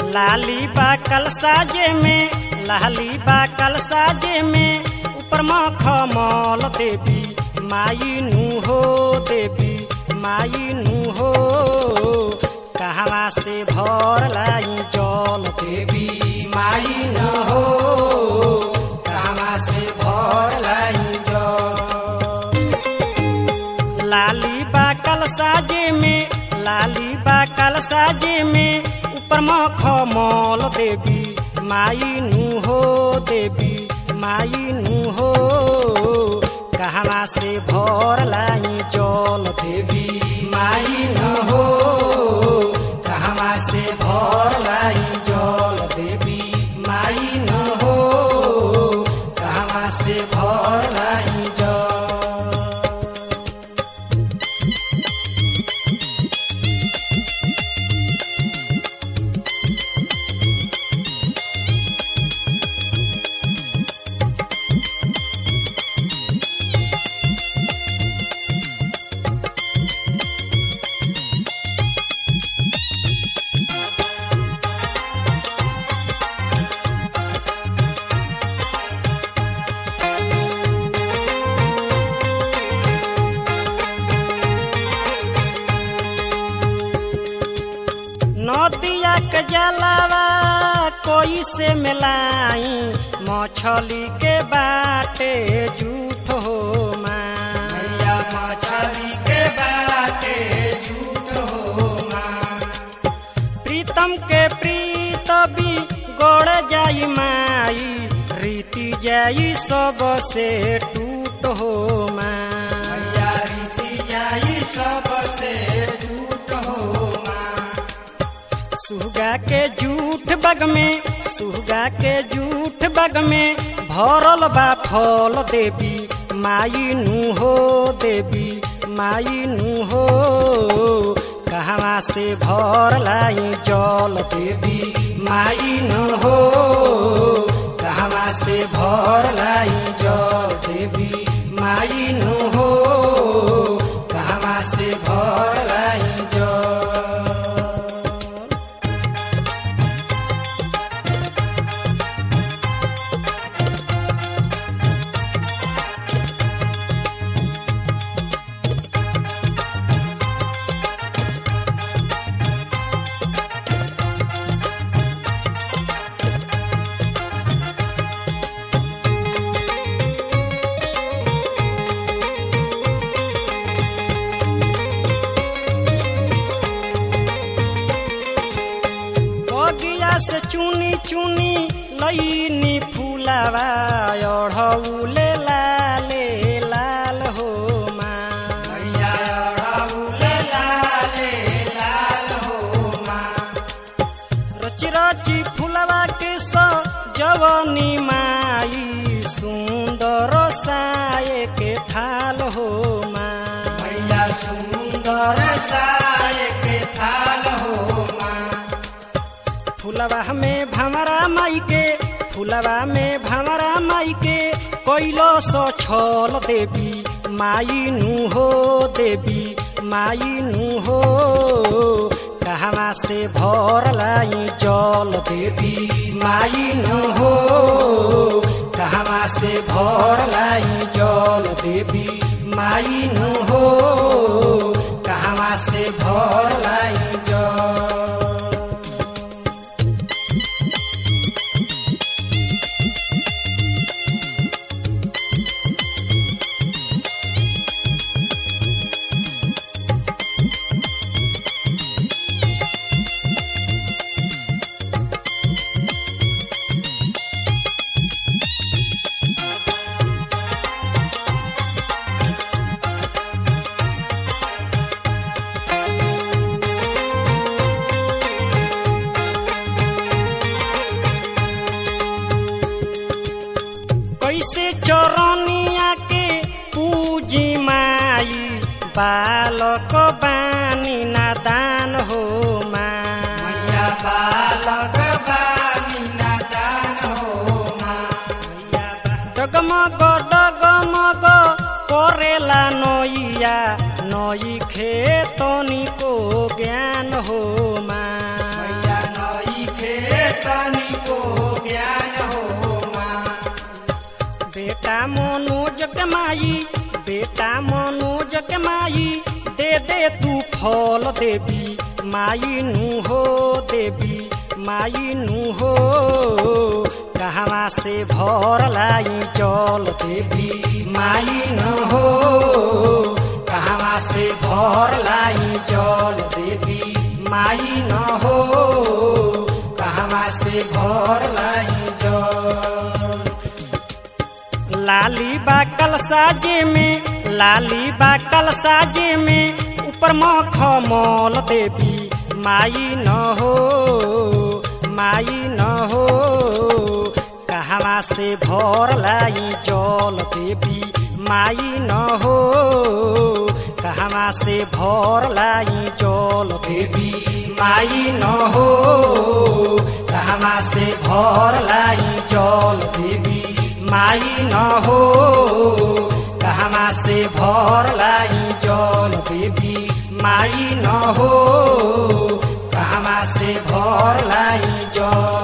लाली बा कल साजे में लाली बा कल साजे में ऊपर मखमल देवी माई नु हो देवी माई नु हो कहवा से भर लाई जल देवी माई नु हो कहवा से भर लाई जल लाली बा कल साजे में लाली बा कल साजे में ऊपर मखमल देवी माई नु हो देवी माई नु हो कहवा से भर लाई जल देवी माई नु हो कहवा से भर लाई जल देवी माई नु हो कहवा से भर लाई जल नदिया के जलावा कोई से मिलाई मछली के बाटे झूठ हो मैया मछली के बाटे झूठ हो प्रीतम के प्रीत भी गोड़ जाई माई रीति जाई सब से टूट हो माया रीति जाई सब से टूट हो सुगा के जूठ बग में सुगा के जूठ बग में भरल बा फल देवी माई नु हो देवी माई नु हो कहवा से भर लाई जल देवी माई नु हो कहवा से भर लाई जल देवी माई नु हो कहवा से भर लाई जल बगिया से चुनी चुनी लईनी फूलावा अढ़ौले लाले लाल हो रची रची फूलवा के जवनी माई सुंदर साये के थाल हो मैया सुंदर साये के थाल हो फुलवा में भमरा माई के फुलवा में भमरा माई के कैलो सो छल देवी माई नु हो देवी माई नु हो कहवा से भर लाई जल देवी माई नु हो कहवा से भर लाई जल देवी माई नु हो कहवा से भर लाई जल कैसे चरनिया के पूजी माई बालक बानी नादान हो माया बालक बानी नादान हो डगमग डगमग करेला नैया नई खेतनी को ज्ञान हो माया नई खे मनोज के माई बेटा मनोज के माई दे दे तू फल देवी माई नु हो देवी माई नु हो कहवा से भर लाई चल देवी माई नु हो कहवा से भर लाई चल देवी माई न हो कहवा से भर लाई जल लाली बा कल साजे में लाली बा कल साजे में ऊपर मखमल देवी माई न हो माई न हो कहवा से भर लाई जल देवी माई न हो कहवा से भर लाई जल देवी माई न हो कहवा से भर लाई जल देवी माई न हो कहवा से भर लाई जल देवी माई न हो कहवा से भर लाई जल